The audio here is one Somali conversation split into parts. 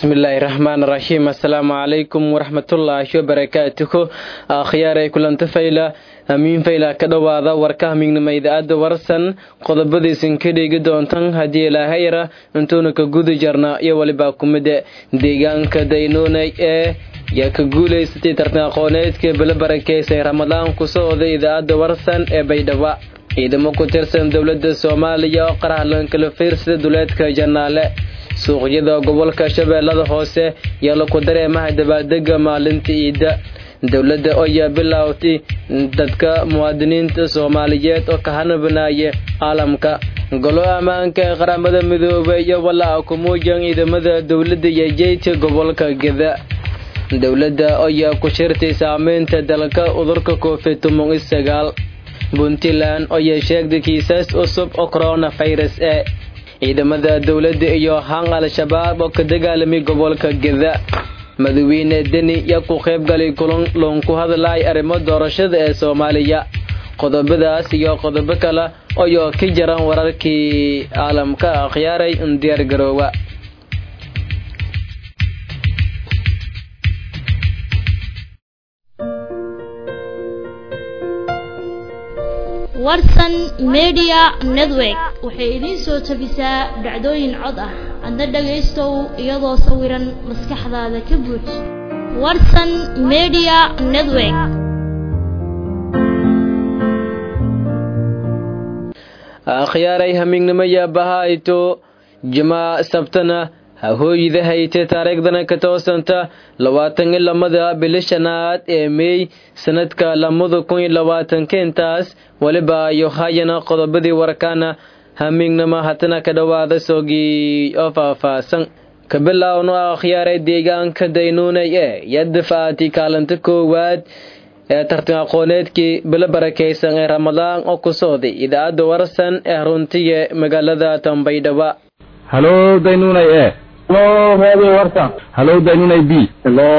bismillaahi raxmaan raxiim assalaamu calaykum waraxmatullaahi wabarakaatuhu akhyaaray kulanta fayla amiin fayla ka dhowaada warkaha mignima idaacadda warsan qodobadiisin ka dhigi doontan haddii ilaahayra intuuna ka gudi jarna iyo weliba kumida deegaanka daynuunay ee yaa ka guulaysatay tartan aqooneedka bala barakeysay ramadaan kusoo oday idaacadda warsan ee baydhabo ciidamo ku tirsan dowladda soomaaliya oo qarahlan kala fiirsada duleedka janaale suuqyada gobolka shabeellada hoose yaa laku dareemaha dabaaldega maalinta ciidda dowladda ayaa bilaawtay dadka muwaadiniinta soomaaliyeed oo ka hanabanaaya caalamka golo ammaanka ee qaramada midoobay iyo walaaca ku muujan ciidamada dowladda iyo jeydka gobolka geda dowladda ayaa ku shirtay saameynta dalka udurka covid toban iyo sagaal puntland ayaa sheegtay kiisas cusub oo coronavirus ee ciidamada dowladda iyo han al-shabaab oo ka dagaalamay gobolka geda madaxweyne deni yaa ku qaybgalay kulan loon ku hadlay arrimo doorashada ee soomaaliya qodobadaas iyo qodobo kale ayoo ka jaran wararkii caalamka akhyaaray in diyaar garoowa warsan media network waxay idiin soo tabisaa dhacdooyin cod ah adna dhagaystow iyadoo sawiran maskaxdaada ka buuj warsan media network akhyaaray hamiignimo yaabahayto jimaa sabtana hahooyida hayte taariikhdana ka toosanta labaatan iyo lamada bili shanaad ee meey sanadka lamada kun iyo labaatankeentaas weliba ayo hayana qodobadii warkaana hamiignama hatana ka dhowaada soogii oo faahfaahsan ka bilaawno akhyaaray deegaanka daynuunay ee yadafaati kaalinta koowaad ee tartan aqooneedkii bilo barakaysan ee ramadaan oo ku sooday idaacadda warsan ee runtiga magaalada tambaydhaba halo daynunay e halo radio warsan halo daynunay b halo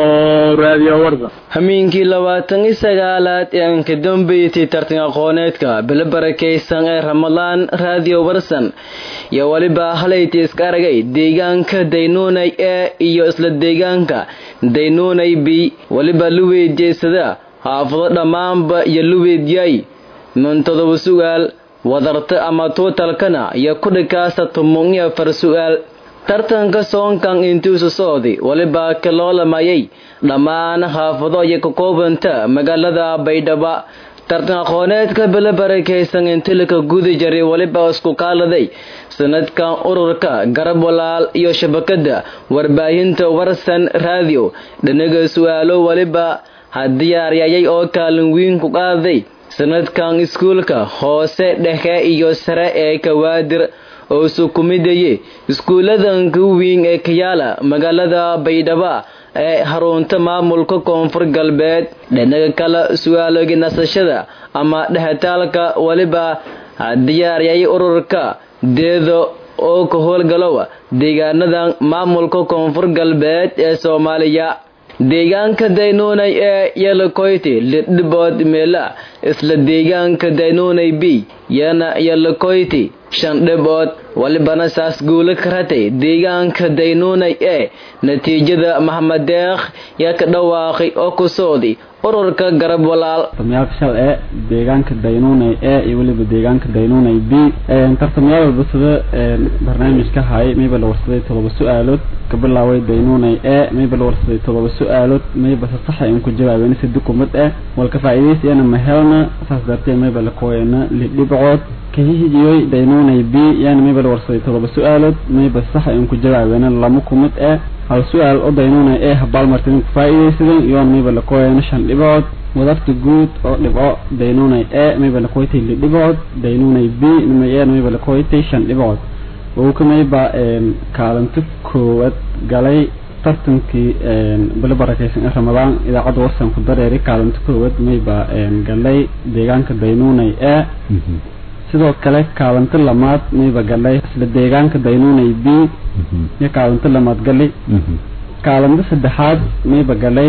radio warsan hamiinkii labaatan iyo sagaalaad ee aan ka dambeysay tartan aqooneedka bilo barakaysan ee ramadaan radio warsan iyo weliba halayta iska aragay deegaanka daynuunay e iyo isla deegaanka daynuunay b weliba luweydjeysada xaafado dhammaanba iyo luweedyay min todoba su'aal wadarta ama tuutalkana iyo kudhikaasa tumun iyo afar su'aal tartanka soonkan intuusu socday weliba ka loolamayay dhammaan xaafado ayay ka koobanta magaalada baydhaba tartan aqooneedka bilo barakaysan intilika gudi jaray weliba isku kaaladay sanadkan ururka garab walaal iyo shabakada warbaahinta warsan radio dhanaga su-aalo weliba hadiyaaryayay oo kaalin weyn ku qaaday sanadkan iskuulka hoose dhexe iyo sare ee kawaadir oo sukumidaye iskuuladanka weyn ee kayaala magaalada baydhaba ee harunta maamulka koonfur galbeed dhinaga kale su-aaloogi nasashada ama dhexitaalka weliba diyaaryay ururka deedo oo ka howlgalowa deegaanadan maamulka koonfur galbeed ee soomaaliya deegaanka daynuunay ee yalakoyti lidhibood meela isla deegaanka daynuunay b yana yalakoyti shan dhibood walibana saas guulo ka ratay deegaanka daynuunay ee natiijada maxamed deekh yaa ka dhawaaqay oo ku sooday ururka garab walaal tartamayaal shal ee deegaanka daynuunay ee iyo weliba deegaanka daynuunay b tartamayaal walba sida barnaamijka hayay mayba la warsaday todoba su-aalood ka bilaaway daynuunay ee mayba la warsaday todoba su-aalood mayba se saxa in ku jawaabeen si dukumad eh walka faa'iidaysayana mahelna saas dartee mayba la kooyana lidhibcood kahihijiyoy daynuunay b yaana mayba la warsaday todoba su-aalood mayba saxa in ku jawaabeena lama kumid eh hal su-aal oo daynuunay ee habaalmartin ku faa'iidaysadan iyoon mayba la kooyana shan dhibood wadarta guud oo dhibco daynuunay ee mayba la kooytay li dhibood daynuunay b nima mayba la kooytay shan dhibood wowka mayba kaalinta koowaad galay tartankii bilo barakaysan ee ramadaan idaacadda warsan ku dareeray kaalinta koowaad mayba galay deegaanka daynuunay ee sidoo kale kaalinta lamaad mayba galay isla deegaanka daynuunay b iyo kaalinta lamaad galay kaalinta saddexaad mayba galay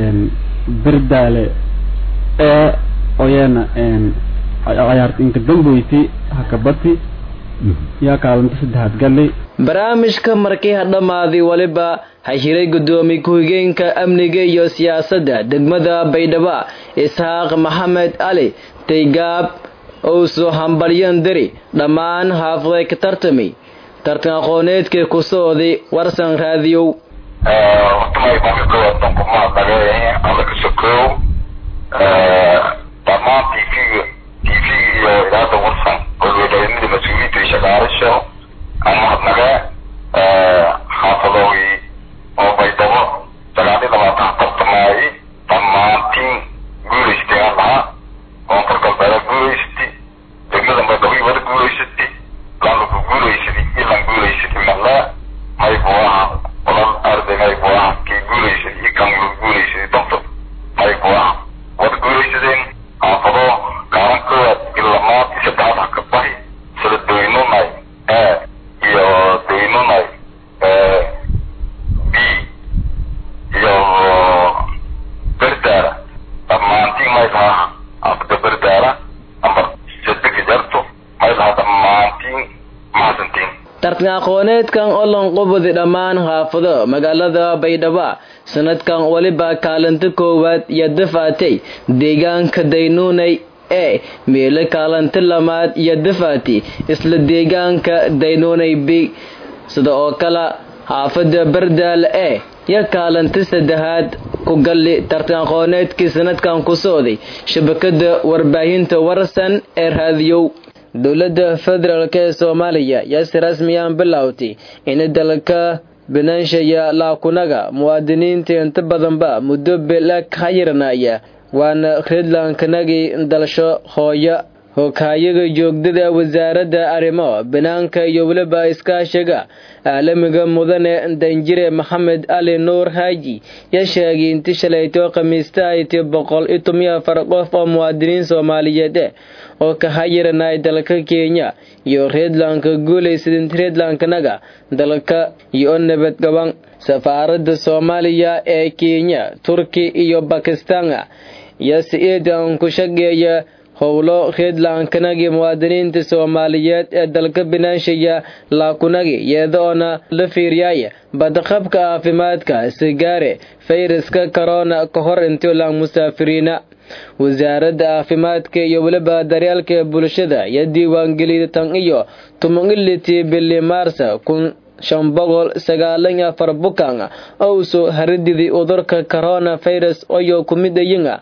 berdaale ee oyana cayaarta inka dambeyti hakabati yaa kaalinta saddexaad galay barnaamijka markii ha dhammaaday weliba ha hiray guddoomiye ku-xigeenka amniga iyo siyaasadda degmada baydhabo isxaaq maxamed cali taygaab owso hambalyan deri dhammaan haafaday ka tartamay tartan aqooneedkii ku socday warsan raadiyow hortamay marka koowaad danku mahadnagee alla ka sokow dhammaan tvga tvga iyo idaada warsan golweedhaynada mas-uuliyiinta iyo shaqaalasha aan mahadnagee xaafadooyi oo baydhabo sagaal iyo labaatan tartamaayay dhammaantiin guulaystay aan lahaa koonfur galbeeda guulaysatay degmada baydhabo wada guulaysatay lanlaku guulaysatay iyo lan guulaysatay maqlaa may buu ahaa olol arday may buu ahaa kii guulaysatay iyo kan guulaysatay doctor may buu ahaa wada guulaysadeen xaafado kaaran koowaad ilamaad iyo saddexaad ha ka bahi sida doynunay e iyo doynunay b iyo berdaara dhammaantiin may lahaa afda berdaara amba sadeka jarto may lahaa dhammaantiin mahadsantiin tartan aqooneedkan oo lanqubadi dhammaan haafado magaalada baydhabo sanadkan weliba kaalinta koowaad iyo dafaatay deegaanka daynuunay ee meelo kaalinta lamaad iyo dafaati isla deegaanka daynuunay b sida oo kale xaafada bardaal ee iyo kaalinta saddexaad ku galli tartan aqooneedkii sanadkan ku socday shabakada warbaahinta warsan ee raadiyow dowladda federaalk ee soomaaliya yaa si rasmiyaan bilowtay in dalka binaanshiya laakunaga muwaadiniinta inta badanba muddo bila ka yiranaya waana redlankanagii dalasho hooyo hogaayaga joogdada wasaaradda arrimo banaanka iyo weliba iskaashiga caalamiga mudane danjire maxamed cali nuur haaji yaa sheegay inti shalayto khamiista ay ti boqol iyo tomiyo afar qof oo muwaadiniin soomaaliyeed eh oo ka hayiranay dalka kenya iyo reedlanka guulaysa inti reedlankanaga dalka iyo nabadgaban safaaradda soomaaliya ee kenya turki iyo bakistan iyo si-iidan ku shageeya howlo reedlankanagi muwaadiniinta soomaaliyeed ee dalka binaanshiya laakunagi iyadoona la fiiriyaya badaqabka caafimaadka sigaare fayraska corona ka hor intiilaan musaafiriina wasaaradda caafimaadka iyo weliba daryeelka bulshada iyo diiwaangelida tan iyo tumanilitii bili maarsa kun shan boqol sagaalan iyo afar bukan oo soo harididii cudurka corona virus oyo kumidayinga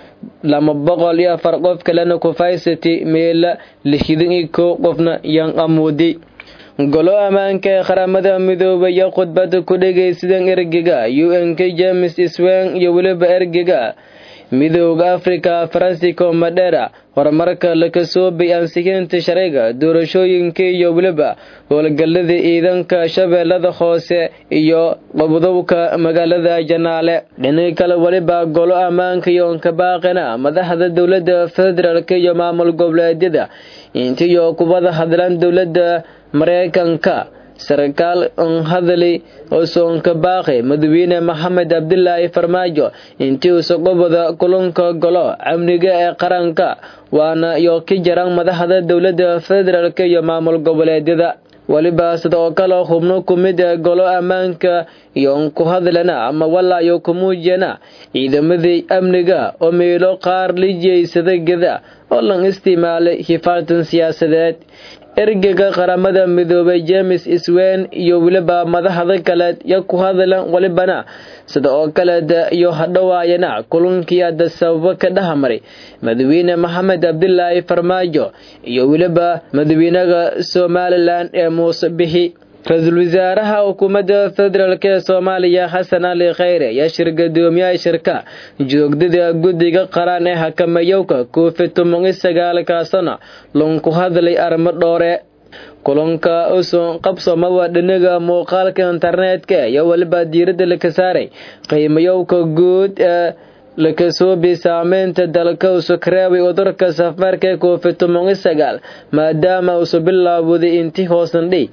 lama boqol iyo afar qof kalena kufaysati meela lixdan iyo kow qofna yan amuudi golo ammaanka ee qaramada midoobay iyo khudbada ku dhegaysadan ergega u n k james swen iyo weliba ergega midooda africa francisco madera horumarka laka soobay ansixiinta sharciga doorashooyinka iyo weliba howlgalada ciidanka shabeellada hoose iyo qobdowka magaalada janaale dhinaca kale weliba golo ammaanka iyo onkabaaqina madaxda dowlada federaalk iyo maamul goboleedyada intiyo kubada hadlaan dowlada mareykanka sarkaal on hadali oo soonka baaqi madaxweyne maxamed cabdilaahi farmaajo intii uusa qobada kulanka golo amniga ee qaranka waana iyo ka jaran madaxda dowlada federaalk iyo maamul goboleedyada weliba sida oo kale xubno kumid ee golo ammaanka iyo ku hadlana ama walaayo kumuujiyana ciidamadii amniga oo meelo qaar la jeysada geda oo lan isticmaalay hifaatan siyaasadeed ergega qaramada midoobay james swen iyo weliba madaxda kaleed yo ku hadlan welibana sida oo kaleed iyo hadhowaayana kulankii ada sababo ka dhahmaray madaxweyne maxamed cabdilaahi farmaajo iyo weliba madaxweynaha somalilan ee muuse bixi ra-iisul wasaaraha xukuumadda federaalk ee soomaaliya xasan cali khayre ayaa shir gadoomiyaha shirka joogdada guddiga qaran ee hakamayowka covid toban iyo sagaalkaasana lanku hadlay arrimo dhoore kulanka uson qabsoomaba dhinaga muuqaalka internetka iyo weliba diiradda laka saaray qiimayowka guud ee lakasoobi saameynta dalka usu kareebay cudurka safmarka ee covid toban iyo sagaal maadaama usu bilaawday intii hoosandhay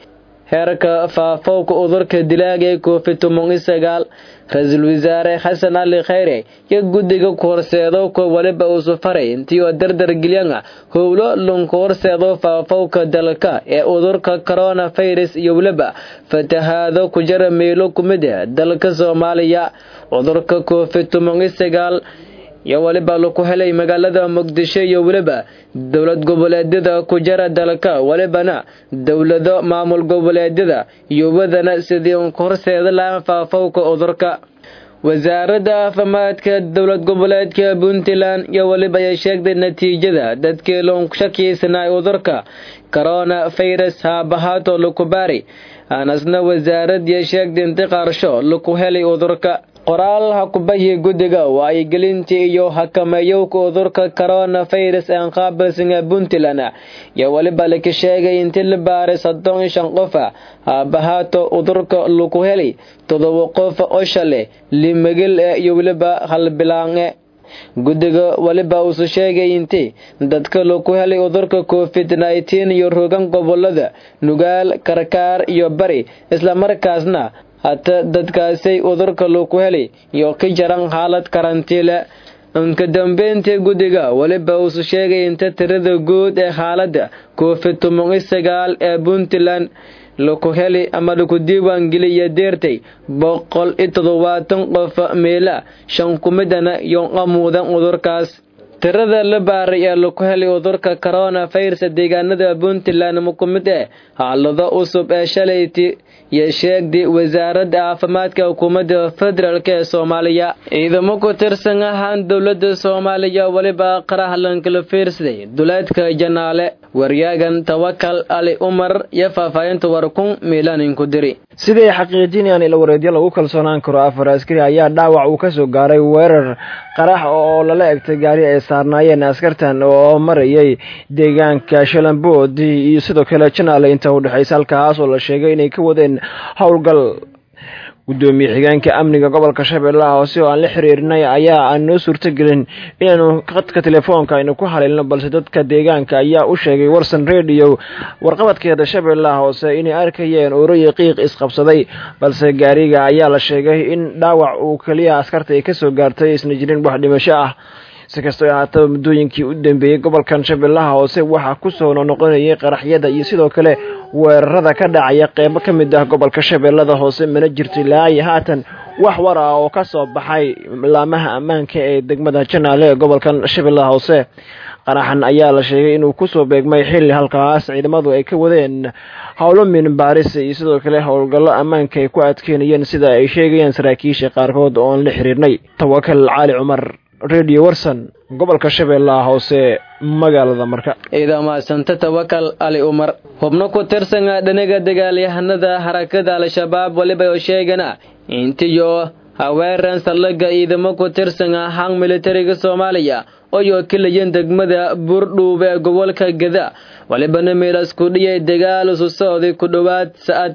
heerka faafowka udurka dilaaga ee covid toban iyo sagaal ra-iisul wasaare xasan cali khayre iyo guddiga ku horseedo ko waliba uusu faray intii oo dardar gelyan howlo lunku horseedo faafowka dalka ee udurka coronavirus iyo weliba fatahaado ku jara meelo ku mid ah dalka soomaaliya cudurka covid toban iyo sagaal iyo weliba laku helay magaalada muqdisho iyo weliba dowlad goboleedyada ku jara dalka welibana dowlado maamul goboleedyada iyo wadana sidii un ka horseeda lahaan faafowka cudurka wasaaradda caafimaadka dowlad goboleedka puntland iyo weliba ay sheegtay natiijada dadkii loon shakiysanaay cudurka corona virus haabahaato laku baari aanasna wasaaradii sheegtay inti qaarsho laku helay cudurka qoraal ha ku bahiya guddiga wacyigelintii iyo hakameeyowka cudurka coronavirus aan qaabilsana puntland iyo weliba laka sheegay intii la baaray soddon iyo shan qofa haabahaato cudurka laku helay todoba qof oo shale limagil e iyo weliba halbilaange guddiga weliba uusu sheegay intii dadka laku helay cudurka covid nneteen iyo rogan gobolada nugaal karkaar iyo bari islamarkaasna hata dadkaasay cudurka laku helay iyo ka jaran xaalad karantiile inka dambeyntii guddiga weliba uusu sheegay inta tirada guud ee xaaladda covid toban iyo sagaal ee puntland laku heli ama laku diiwaangeliya deertay boqol iyo toddobaatan qof meela shan kumidana iyo amuudan cudurkaas tirada la baaray ee laku helay cudurka coronavirus deegaanada puntland ma ku mid eh xaalado cusub ee shalayti iyo sheegday wasaaradda caafimaadka xukuumadda federaalk ee soomaaliya ciidamo ku tirsan ahaan dowladda soomaaliya weliba qarahalankala fiirsaday duleedka janaale waryaagan tawakal ali umar iyo faahfaahinta warkun miilaaninku diri siday xaqiijinayaan ila wareedyo lagu kalsoonaan karo afar askari ayaa dhaawac uu ka soo gaaray weerar qarax oo lala egtay gaari ay saarnaayeen askartan oo marayay deegaanka shalambood iyo sidoo kale janaale inta u dhexaysa halkaas oo la sheegay inay ka wadeen howlgal gudoomiye xigeenka amniga gobolka shabeellaha hoose oo aan la xiriirinay ayaa aan noo suurtagelin inaanu khadka telefoonka aynu ku haleelno balse dadka deegaanka ayaa u sheegay warsan radio warqabadkeeda shabeellaha hoose inay arkayeen oroyi qiiq isqabsaday balse gaariga ayaa la sheegay in dhaawac uu keliya askarta ay kasoo gaartay isna jirin wax dhimasho ah si kastoo ahaataba muddooyinkii u dambeeyey gobolkan shabeellaha hoose waxaa kusoo noqonayay qaraxyada iyo sidoo kale weerarada ka dhacaya qeybo ka mid ah gobolka shabeellada hoose mana jirto ilaa iyo haatan wax war ah oo ka soo baxay laamaha ammaanka ee degmada janaale ee gobolkan shabeellaha hoose qaraxan ayaa la sheegay inuu kusoo beegmay xilli halkaas ciidamadu ay ka wadeen howlo minbaaris iyo sidoo kale howlgallo ammaanka ay ku adkeynayeen sida ay sheegayaan saraakiisha qaarkood oo aan la xiriirnay tawakal cali cumar radio warson gobolka shabeellaha hoose magaalada marka ciidan mahadsanta tawakal ali umar xubno ku tirsan dhinaga dagaalyahanada harakada al-shabaab weliba oo sheegana intiyo haweeran saldhiga ciidamo ku tirsan hang militariga soomaaliya oyoo kelayan degmada buurdhuub ee gobolka gada walibana meelas ku dhiyay dagaal isu socday ku dhowaad sa'ad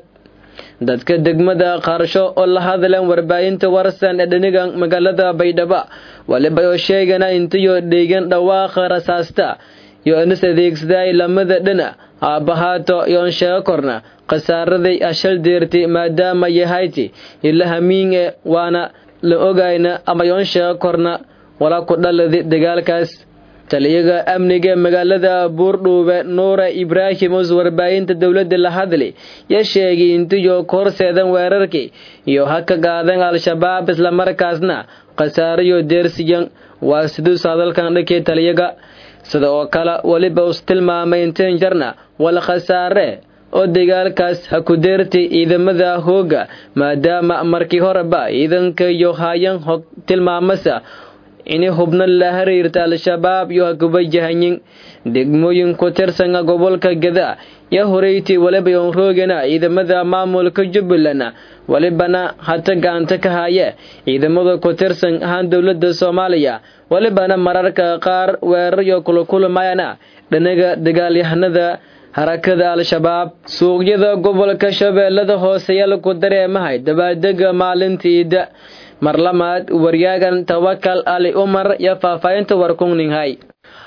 dadka degmada qaarsho oo la hadleen warbaahinta warsan ee dhiniga magaalada baydhabo waliba oo sheegana intiyo dheegan dhawaaqa rasaasta iyo inis adeegsaday lamada dhina aabahaato iyoon sheego korna khasaaraday ashal deerti maadaama yahayti ila hamiinge waana la ogayna ama yoon sheego korna walaa ku dhaladi dagaalkaas taliyaga amniga magaalada buurdhuube nuura ibraahim us warbaahinta dowladda la hadli ya sheegay intiyo ka horseedan weerarkii iyo ha ka qaadan al-shabaab islamarkaasna khasaarayo deersiyan waa siduus hadalkan dhankii taliyaga sida oo kale weliba us tilmaamay intiin jarna wala khasaare oo dagaalkaas ha ku deertay ciidamada hooga maadaama markii horeba ciidanka iyo hayan hog tilmaamasa inay hubno la xiriirta al-shabaab iyo hakubajahanyin degmooyin ku tirsana gobolka gada ya horeyti waliba yoon roogana ciidamada maamulka jubbaland walibana hata gacanta ka haya ciidamada ku tirsan ahaan dowlada soomaaliya walibana mararka qaar weerar iyo kulakulamayana dhanaga dagaalyahanada harakada al-shabaab suuqyada gobolka shabeellada hoose yaa ku dareemahay dabaaldega maalinta iida mar lamaad waryaagan tawakal ali umar iyo faahfaahinta warkungninhay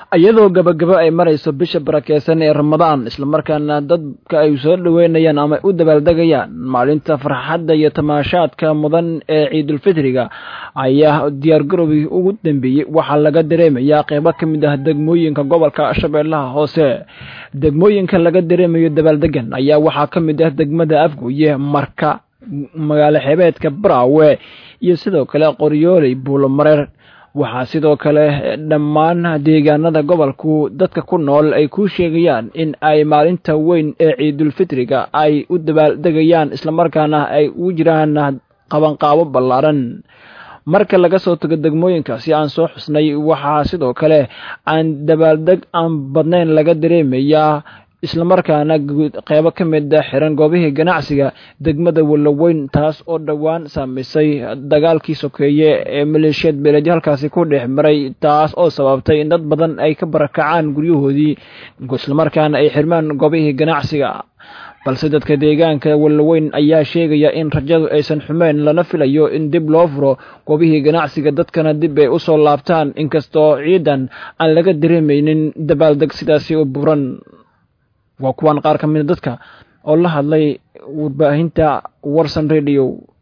iyadoo gabagabo ay marayso bisha barakeysan ee ramadaan islamarkaana dadka ay soo dhaweynayaan ama u dabaaldegayaan maalinta farxadda iyo tamaashaadka mudan ee ciidulfitriga ayaa diyaargarowgii ugu dambeeyey waxaa laga dareemayaa qeybo ka mid ah degmooyinka gobolka shabeellaha hoose degmooyinka laga dareemayo dabaaldegan ayaa waxaa ka mid ah degmada afgooye marka magaalo xeebeedka baraawe iyo sidoo kale qoryooley buulomareer waxaa sidoo kale dhammaan deegaanada gobolku dadka ku nool ay ku sheegayaan in ay maalinta weyn ee ciidulfitriga ay u dabaaldegayaan islamarkaana ay ugu jiraan qabanqaabo ballaaran marka laga soo tago degmooyinkaasi aan soo xusnay waxaa sidoo kale aan dabaaldeg aan badnayn laga dareemayaa islamarkaana qeybo ka mid a xiran goobihii ganacsiga degmada walaweyn taas oo dhowaan saamaysay dagaalkii sokeeye ee maleeshiyad beeleedyo halkaasi ku dhex maray taas oo sababtay in dad badan ay ka barakacaan guryahoodii islamarkaana ay xirmaan goobihii ganacsiga balse dadka deegaanka walaweyn ayaa sheegaya in rajadu aysan xumeyn lana filayo in dib loo furo goobihii ganacsiga dadkana dib ay u soo laabtaan inkastoo ciidan aan laga dareemaynin dabaaldeg sidaasi u buran waa kuwaan qaar ka mida dadka oo la hadlay warbaahinta warsan radio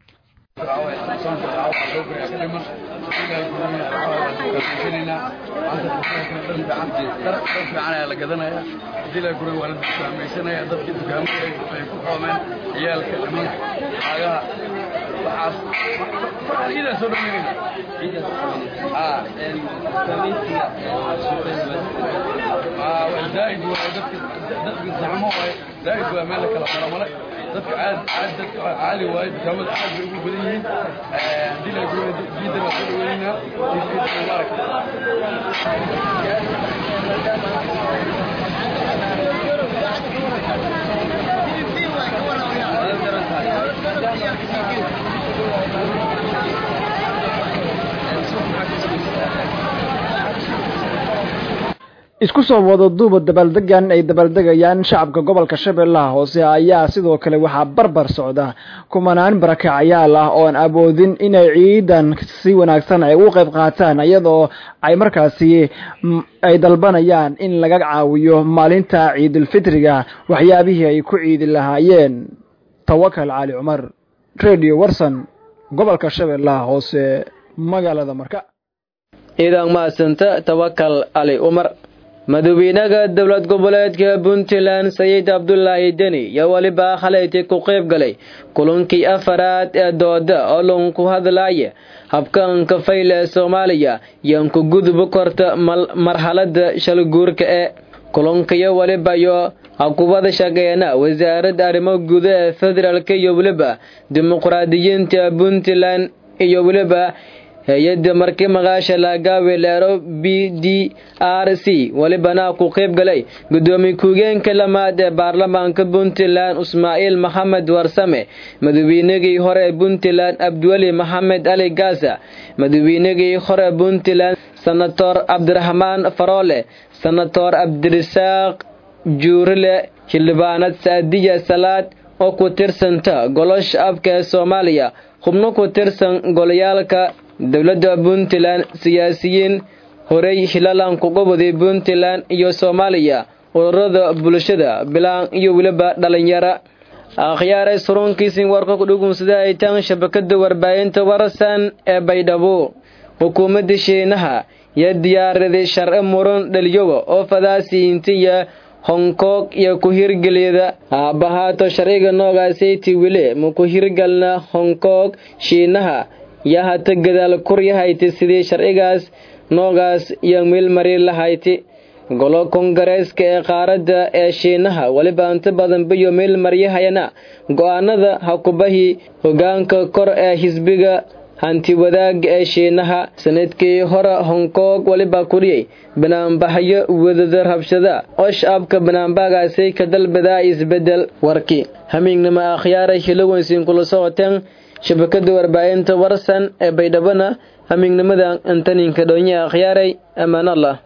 زائد زعموا زائد وما لك لا مرمله dadka aad aad dadka caali waayo dukaamada aad bay ugu badan yihiin hadii la gooyo diida baa soo dhaweynaa diida mubaarak isku soo wada duuba dabaaldegan ay dabaaldegayaan shacabka gobolka shabeellaha hoose ayaa sidoo kale waxaa barbar socda kumanaan barakacayaal ah oon awoodin inay ciidan si wanaagsan ay u qayb qaataan iyadoo ay markaasi ay dalbanayaan in laga caawiyo maalinta ciidulfitriga waxyaabihii ay ku ciidi lahaayeen tawakal cali cumar radio warson gobolka shabeellaha hoose magaalada marka ciidan mahadsanta tawakal cali cumar madaxweynaha dowlad goboleedka puntland sayid cabdulaahi deni yaa weliba khalayti ku qayb galay kulankii afaraad ee dooda oo lagu hadlaya habkanka fayl ee soomaaliya yaan ku gudub korta marxalada shalguurka ee kulankayo weliba iyo hakubada shaqeena wasaaradda arrimo guda ee federaalk iyo weliba dimuqraadiyiinta puntland iyo weliba hay-adda markii maqaasha laagaawe leero b d r c welibana ku qayb galay gudoomiye ku-geenka lamaad ee baarlamaanka puntland ismaaciil maxamed warsame madaxweynagii hore puntland abdiweli maxamed ali gaasa madaxweynagii hore puntland senator cabdiraxmaan faroole senator cabdirasaaq juurile xildhibaanad saadiya salaad oo ku tirsanta golosha afka ee soomaaliya xubno ku tirsan golayaalka dowladda puntland siyaasiyiin horey hilalan kuga waday puntland iyo soomaaliya ururada bulshada bilaan iyo weliba dhalinyara akhyaaray surunkiisin warka ku dhugunsada ay taan shabakada warbaahinta warsan ee baydhabo xukuumadda shiinaha iyo diyaaraday sharci muran dhaliyowa oo fadaasiintiya hongkong iyo ku hirgeliyada aabahaato sharciga noogaasaytii wile ma ku hirgalna hongkong shiinaha yaa hata gadaal kuryahayti sidii sharcigaas noogaas iyo meelmari lahayti golo kongareeska ee qaaradda ee shiinaha weliba inta badan bayo meelmaryahayana go-aanada hakubahii hogaanka kor ee xisbiga hanti wadaaga ee shiinaha sanadkii hore hongkong weliba kuriyey banaanbaxyo wadada rabshada oo shacabka banaanbaagaasay ka dalbadaa isbedel warkii hamiignimo akhyaaray hilowensin kula socoteen shabakada warbaahinta warsan ee baydhabana hamiignimada intaninka dhoonye akhyaaray ammaan allah